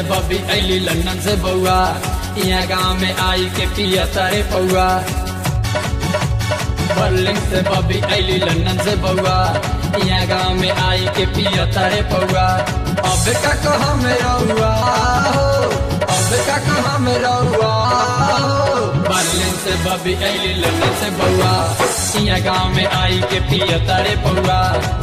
बबी अली लंदन से बउआ यहाँ गाँव में आई के पिया तारे पौआ बर्लिन से बबी अली लंदन से बउआ यहाँ गाँव में आई के पिया तारे पौआ अब का कहा में रहुआ हो अब का कहा में रहुआ हो बर्लिन से बबी अली लंदन से बउआ यहाँ गाँव में आई के पिया तारे पौआ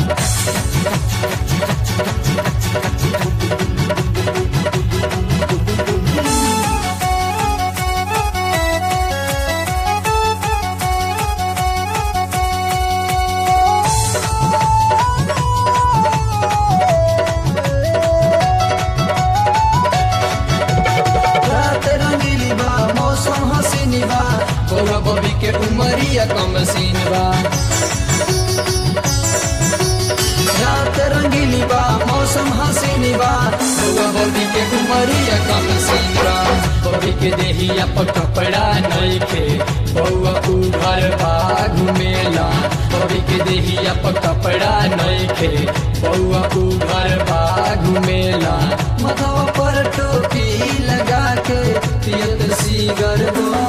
रात रंगीली बा मौसम हसीनी बा बउआ बबी के उमरिया कम सीन बा रात रंगीली बा मौसम हसीनी बा बउआ बबी के उमरिया कम सीन बा बबी के देहिया पर कपड़ा नइखे बउआ उ घर बा घुमेला बबी के देहिया पर कपड़ा नइखे बउआ उ घर बा घुमेला मथवा पर टोपी लगा के पियत सीगर बा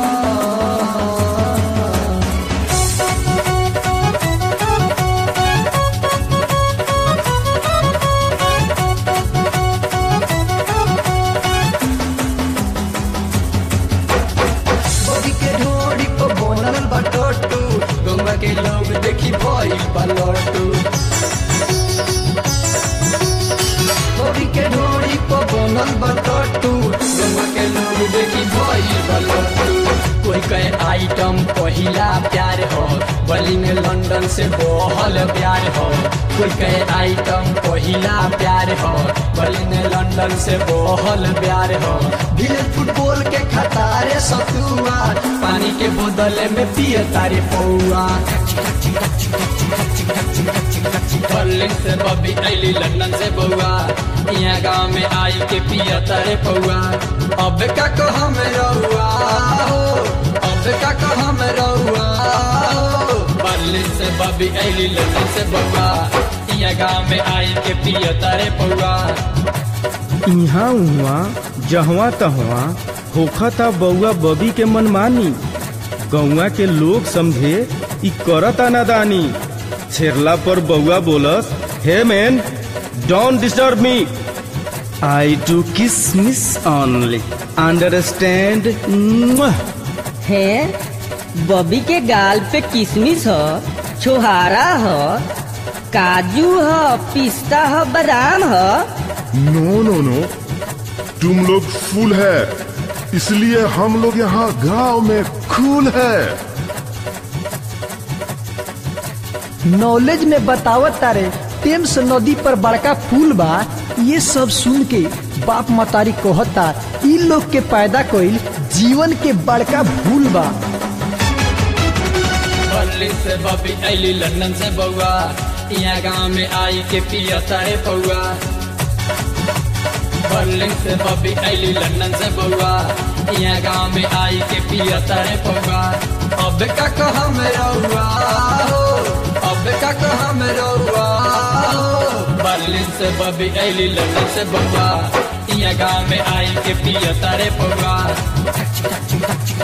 बबी के ढोड़ी पर बनल बा टोटू गौवा के लोग देखी भइल बा लट्टू बबी के ढोड़ी पर बनल बा टोटू गौवा के लोग देखी भइल बा लट्टू कोई कहे आइटम पहिला प्यार हो बली में लंदन से बहल प्यार हो कोई कहे आइटम पहिला प्यार हो बली में लंदन से बहल प्यार हो ढीले फुटबॉल के खतारे सतुआ पानी के बोतल में पिए तारे पौआ बर्लिन से बबी अली लंदन से बउआ यहाँ गाँव में आई के पिया तारे पौआ अब का कहा में रहुआ हो अब का कहा में रहुआ हो बर्लिन से बबी अली लंदन से बउआ यहाँ गाँव में आई के पिया तारे पौआ इहाँ उहाँ जहवा तहवा होखता बउआ बबी के मनमानी गौवा के लोग समझे ई करता नादानी छेरला पर बउआ बोलस hey man don't disturb me I do kiss miss only understand है बबी के गाल पे किशमिश ह छोहारा ह काजू ह पिस्ता ह बादाम ह नो नो नो तुम लोग फूल है इसलिए हम लोग यहाँ गांव में खूल है नॉलेज में बतावत तारे टेम्स नदी पर बड़का पुल बा ये सब सुन के बाप मतारी कहता इ लोग के पैदा कइल जीवन के बड़का भूल बा बर्लिन से बबी अली लंदन से बउआ यहाँ गाँव में आई के पिया तारे पौआ बर्लिन से बबी अली लंदन से बउआ यहाँ गाँव में आई के पिया तारे पौआ अब का कहा में रहुआ हो अब का कहा में रहुआ हो बर्लिन से बबी अली लंदन से बउआ यहाँ गाँव में आई के पिया तारे पौआ